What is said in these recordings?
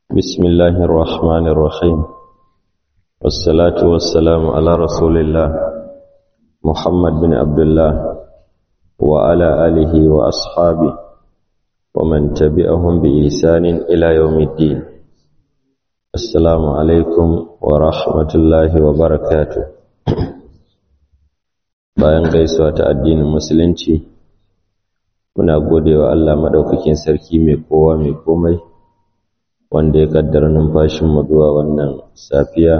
بسم الله الرحمن الرحيم والصلاة والسلام على رسول الله محمد بن عبد الله وعلى آله وأصحابه ومن تبعهم بإحسان إلى يوم الدين السلام عليكم ورحمة الله وبركاته bayan gaisuwa ta addinin musulunci muna godewa Allah madaukakin sarki mai kowa mai komai wanda ya kaddara numfashin mu zuwa wannan safiya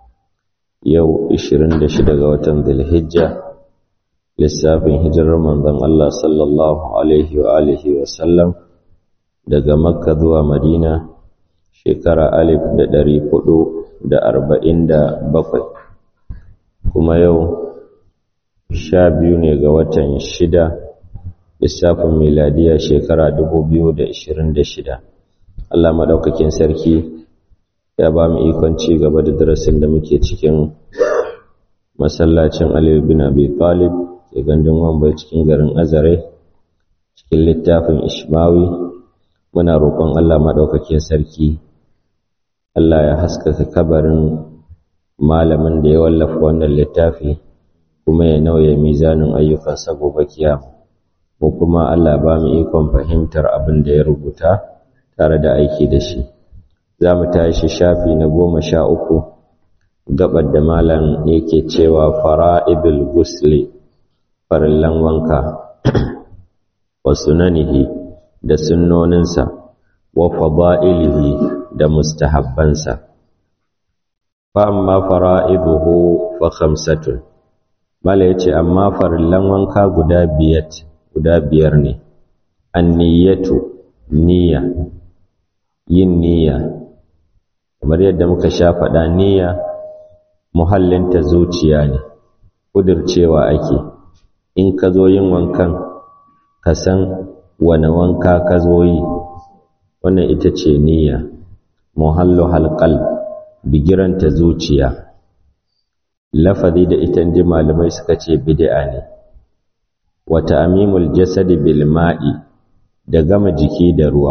yau 26 ga watan Dhulhijja lissafin hijirar manzon Allah sallallahu alaihi wa alihi wa sallam daga Makka zuwa Madina shekara alif da ɗari hudu da arba'in da bakwai kuma yau sha biyu ne ga watan shida lissafin miladiya shekara dubu biyu da ishirin da shida Allah maɗaukakin sarki ya ba mu ikon ci gaba da darasin da muke cikin masallacin Aliyu bin Abi Talib ke gandun wambai cikin garin Azare cikin littafin Ishmawi muna roƙon Allah maɗaukakin sarki Allah ya haskaka kabarin malamin da ya wallafa wannan littafi kuma ya nauye mizanin ayyukansa gobe kiyama ko kuma Allah ba mu ikon fahimtar abin da ya rubuta tare da aiki da shi za mu tashi shafi na goma sha uku gabar da malam yake cewa fara'ibul gusli farillan wanka wa sunanihi da sunnoninsa wa fada'ilihi da mustahabbansa fa amma fara'iduhu fa khamsatun mala yace amma farillan wanka guda biyat guda biyar ne anniyatu niyya yin niyya kamar yadda muka sha faɗa niyya muhallinta zuciya ne kudircewa ake in ka zo yin wankan ka san wane wanka ka zo yi wannan ita ce niyya muhallu halqal bigiranta zuciya lafazi da ita inji malamai suka ce bid'a ne wa ta'mimul jasadi bil ma'i da gama jiki da ruwa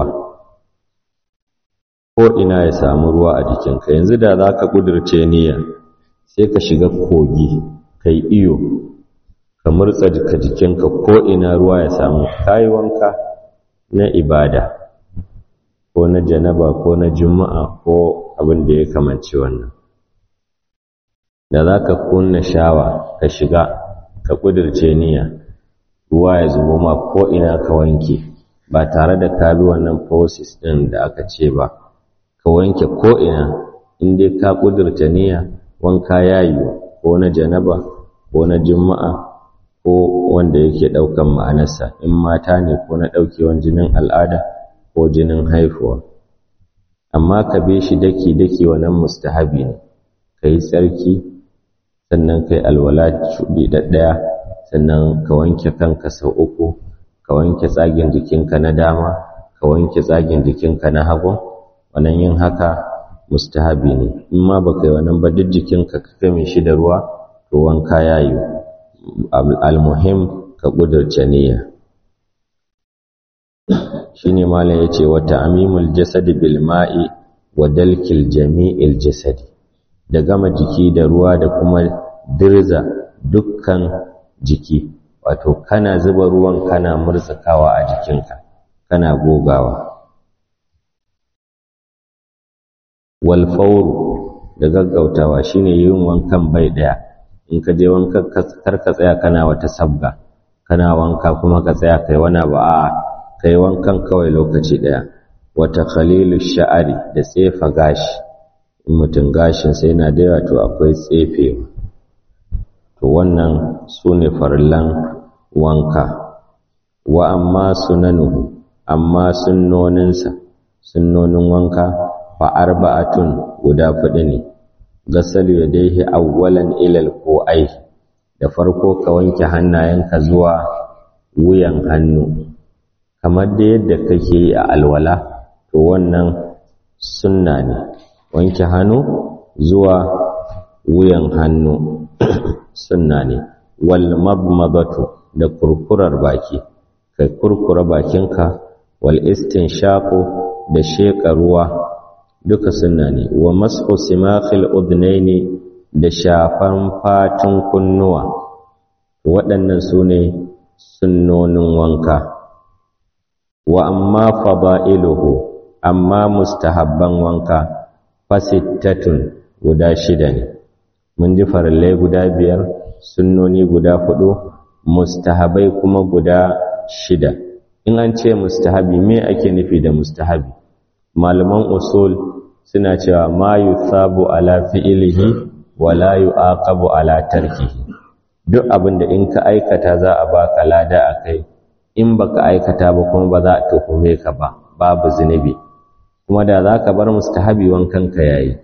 ko ina ya samu ruwa a jikinka yanzu da zaka kudurce niyya sai ka shiga kogi kai iyo ka murtsa jika jikinka ko ina ruwa ya samu kai wanka na ibada ko na janaba ko na juma'a ko abin da ya kamanci wannan da za ka kunna shawa ka shiga ka ƙudurce niyya ruwa ya zubo ma ko ina ka wanke ba tare da ka bi wannan process ɗin da aka ce ba ka wanke ko ina in dai ka ƙudurce niyya wanka ya yi ko na janaba ko na juma'a ko wanda yake ɗaukan ma'anarsa in mata ne ko na ɗaukewan jinin al'ada ko jinin haifuwa amma ka bi shi daki-daki wannan mustahabi ne ka yi tsarki sannan kai alwala shuɗi ɗaya sannan ka wanke kanka sau uku ka wanke tsagin jikinka na dama ka wanke tsagin jikinka na hagu wannan yin haka mustahabi ne in ma ba kai wannan ba duk jikinka ka game shi da ruwa to wanka ya yi almuhim ka ƙudurce niyya shine malam yace wa ta'mimul jasadi bil ma'i wa dalkil jami'il jasadi da gama jiki da ruwa da kuma dirza dukkan jiki wato kana zuba ruwan kana murtsakawa a jikinka kana gogawa wal fawru da gaggautawa shine yin wankan bai daya in ka je wankan kar ka tsaya kana wata sabga kana wanka kuma ka tsaya kai wani ba a kai wankan kawai lokaci daya wata khalilu sha'ari da tsefa gashi in mutum gashin sai yana da yawa to akwai tsefewa to wannan su ne farillan wanka wa amma sunanuhu amma sunnoninsa sunnonin wanka fa arba'atun guda fudu ne gasalu yadayhi awwalan ilal ai da farko ka wanke hannayenka zuwa wuyan hannu kamar da yadda kake yi a alwala to wannan sunna ne wanke hannu zuwa wuyan hannu sunna ne wal mabmadatu da kurkurar baki kai kurkura bakinka wal istinshaqu da sheka ruwa duka sunna ne wa mas'u simakhil udnaini da shafan fatun kunnuwa waɗannan su ne sunnonin wanka wa amma fada'iluhu amma mustahabban wanka fasittatun guda shida ne mun ji farallai guda biyar sunnoni guda hudu mustahabai kuma guda shida in an ce mustahabi me ake nufi da mustahabi malaman usul suna cewa ma yuthabu ala fi'ilihi wa la yu'aqabu ala tarkihi duk abinda in ka aikata za a baka lada akai in baka aikata ba kuma ba za a tuhume ka ba babu zunubi kuma da za ka bar mustahabi wankan ka yayi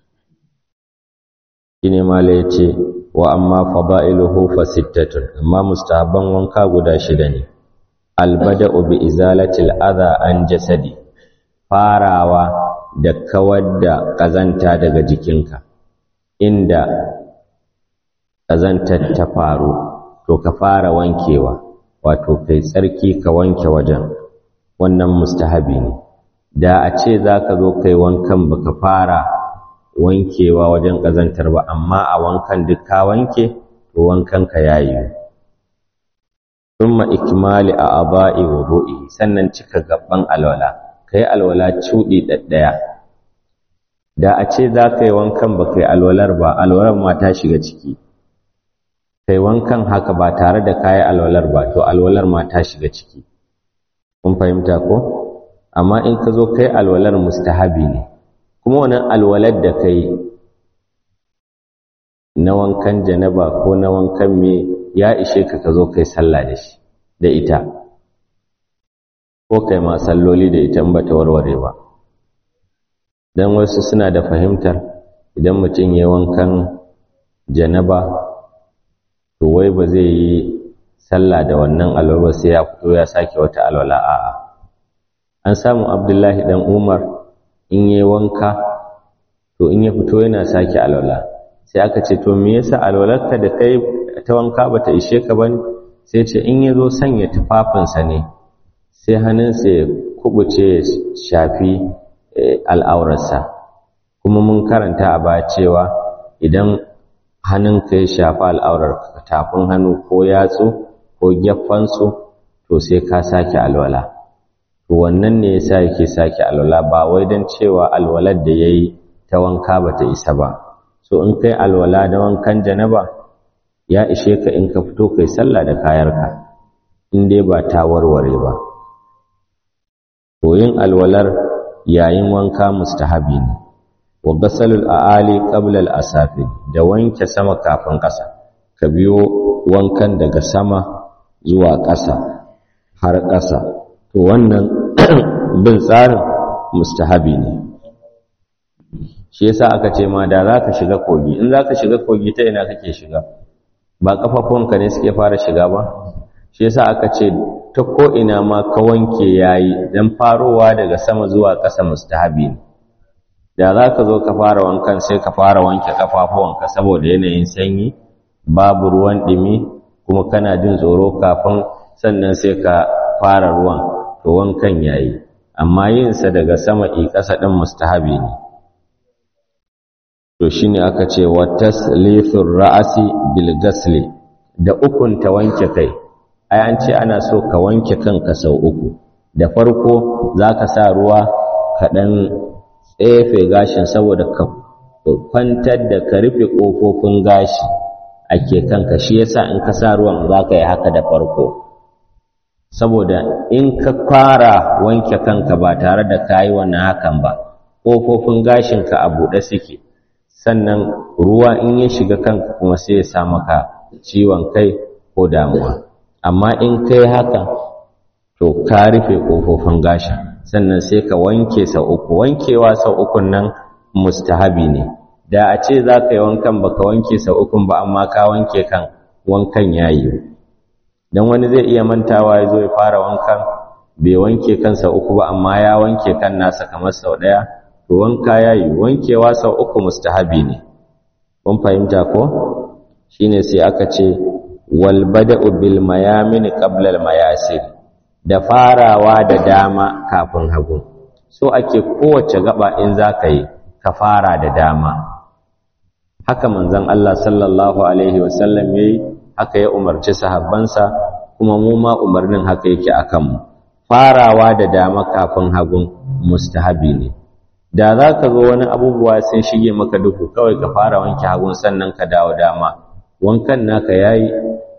shine mala yace wa amma fada'iluhu fa sittatun amma mustahabban wanka guda shida ne albada'u bi izalatil adha an jasadi farawa da kawar da ƙazanta daga jikinka inda ƙazantar ta faru to ka fara wankewa wato kai tsarki ka wanke wajen wannan mustahabi ne da a ce za ka zo kai wankan baka fara wankewa wajen ƙazantar ba amma a wankan duk ka wanke to wankan ka yayi thumma ikmali a aba'i wudu'i sannan cika gaban alwala kai alwala cudi daddaya da a ce za ka yi wankan ba kai alwalar ba alwalar ma ta shiga ciki kai wankan haka ba tare da kayi alwalar ba to alwalar ma ta shiga ciki kun fahimta ko amma in ka zo kai alwalar mustahabi ne kuma wannan alwalar da kai na wankan janaba ko na wankan me ya ishe ka ka zo kai sallah da shi da ita ko kai ma salloli da ita in ba ta warware ba dan wasu suna da fahimtar idan mutum ya wankan janaba to wai ba zai yi sallah da wannan alwala sai ya fito ya sake wata alwala a'a an samu abdullahi dan umar in yi wanka to in ya fito yana sake alwala sai aka ce to me yasa alwalarka da kai ta wanka bata ishe ka bane sai ce in ya zo sanya tufafinsa ne sai hannunsa ya kubuce ya shafi al'aurarsa kuma mun karanta a baya cewa idan hannunka ya shafi al'aurar tafin hannu ko yatsu ko geffansu to sai ka sake alwala to wannan ne yasa yake sake alwala ba wai don cewa alwalar da yayi ta wanka bata isa ba so in kai alwala da wankan janaba ya ishe ka in ka fito kai sallah da kayarka in dai ba ta warware ba to yin alwalar yayin wanka mustahabi ne wa ghasalul aali qabla al asafi da wanke sama kafin ƙasa ka biyo wankan daga sama zuwa ƙasa har ƙasa to wannan bin tsarin mustahabi ne shi yasa aka ce ma da zaka shiga kogi in zaka shiga kogi ta ina kake shiga ba kafafunka ne suke fara shiga ba shi yasa aka ce ta ko ina ma ka wanke yayi dan farowa daga sama zuwa ƙasa mustahabi ne da zaka zo ka fara wankan sai ka fara wanke kafafuwanka saboda yanayin sanyi babu ruwan dimi kuma kana jin tsoro kafin sannan sai ka fara ruwan to wankan yayi amma yin sa daga sama i ƙasa din mustahabi ne to shine aka ce wa taslithur ra'si bil ghasli da ukun ta wanke kai ai an ce ana so ka wanke kanka sau uku da farko zaka sa ruwa ka dan tsefe gashin saboda ka kwantar da ka rufe kofofin gashi ake kanka shi yasa in ka sa ruwan zaka yi haka da farko saboda in ka fara wanke kanka ba tare da kayi wannan hakan ba kofofin gashinka a buɗe suke sannan ruwa in ya shiga kanka kuma sai ya sa maka ciwon kai ko damuwa amma in kai haka to ka rufe ƙofofin gashin sannan sai ka wanke sau uku wankewa sau ukun nan mustahabi ne da a ce za ka yi wankan baka wanke sau ukun ba amma ka wanke kan wankan ya yi don wani zai iya mantawa ya zo ya fara wankan bai wanke kan sau uku ba amma ya wanke kan nasa kamar sau ɗaya to wanka ya yi wankewa sau uku mustahabi ne kun fahimta ko shine sai aka ce wal bada'u bil mayamin qabla al mayasir da farawa da dama kafin hagu so ake kowace gaba in za ka yi ka fara da dama haka manzon Allah sallallahu alaihi wasallam yayi haka ya umarci sahabbansa kuma mu ma umarnin haka yake akan mu farawa da dama kafin hagun mustahabi ne da za ka zo wani abubuwa sun shige maka duhu kawai ka fara wanke hagun sannan ka dawo dama wankan naka yayi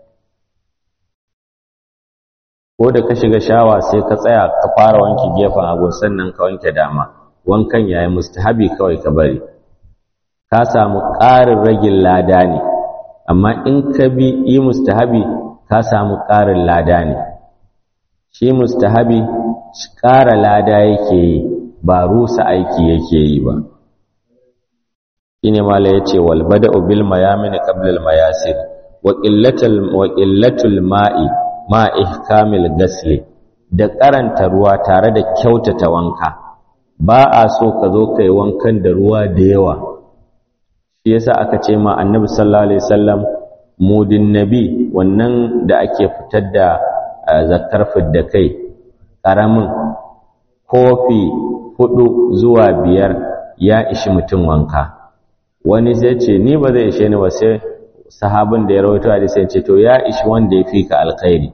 ko da ka shiga shawa sai ka tsaya ka fara wanke gefen hagun sannan ka wanke dama wankan yayi mustahabi kawai ka bari ka samu ƙarin ragin lada ne amma in ka bi yi mustahabi ka samu ƙarin lada ne shi mustahabi ƙara lada yake yi ba rusa aiki yake yi ba shine mala yace wal bada'u bil mayamin qabla al mayasir wa qillatul wa qillatul ma'i ma ihkamil gasli da karanta ruwa tare da kyautata wanka ba a so ka zo kai wankan da ruwa da yawa shi yasa aka ce ma annabi sallallahu alaihi wasallam mudin nabi wannan da ake fitar da zakar fidda kai karamin kofi hudu zuwa biyar ya ishi mutum wanka wani zai ce ni ba zai ishe ni ba sai sahabin da ya rawaito hadisi ce to ya ishi wanda ya fi ka alkhairi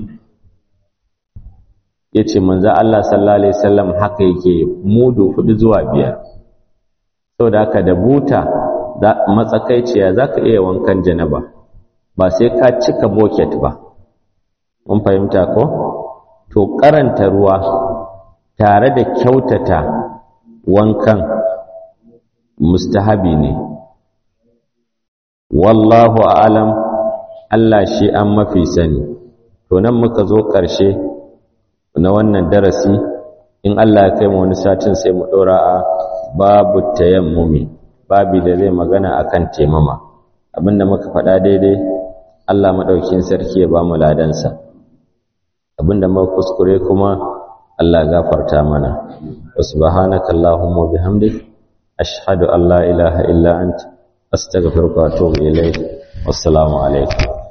yace manzo Allah sallallahu alaihi wasallam haka yake mudu hudu zuwa biyar saboda haka da buta matsakaiciya zaka iya wankan janaba ba sai ka cika bucket ba mun fahimta ko to karanta ruwa tare da kyautata wankan mustahabi ne wallahu a'lam Allah shi an mafi sani to nan muka zo ƙarshe na wannan darasi in Allah ya kai mu wani satin sai mu ɗora a babu tayammumi babi da zai magana akan temama abinda muka faɗa daidai Allah maɗaukin sarki ya ba mu ladansa abinda muka kuskure kuma Allah gafarta mana wa subhanaka allahumma bihamdik ashhadu an la ilaha illa anta astaghfiruka wa atubu ilayk wassalamu alaikum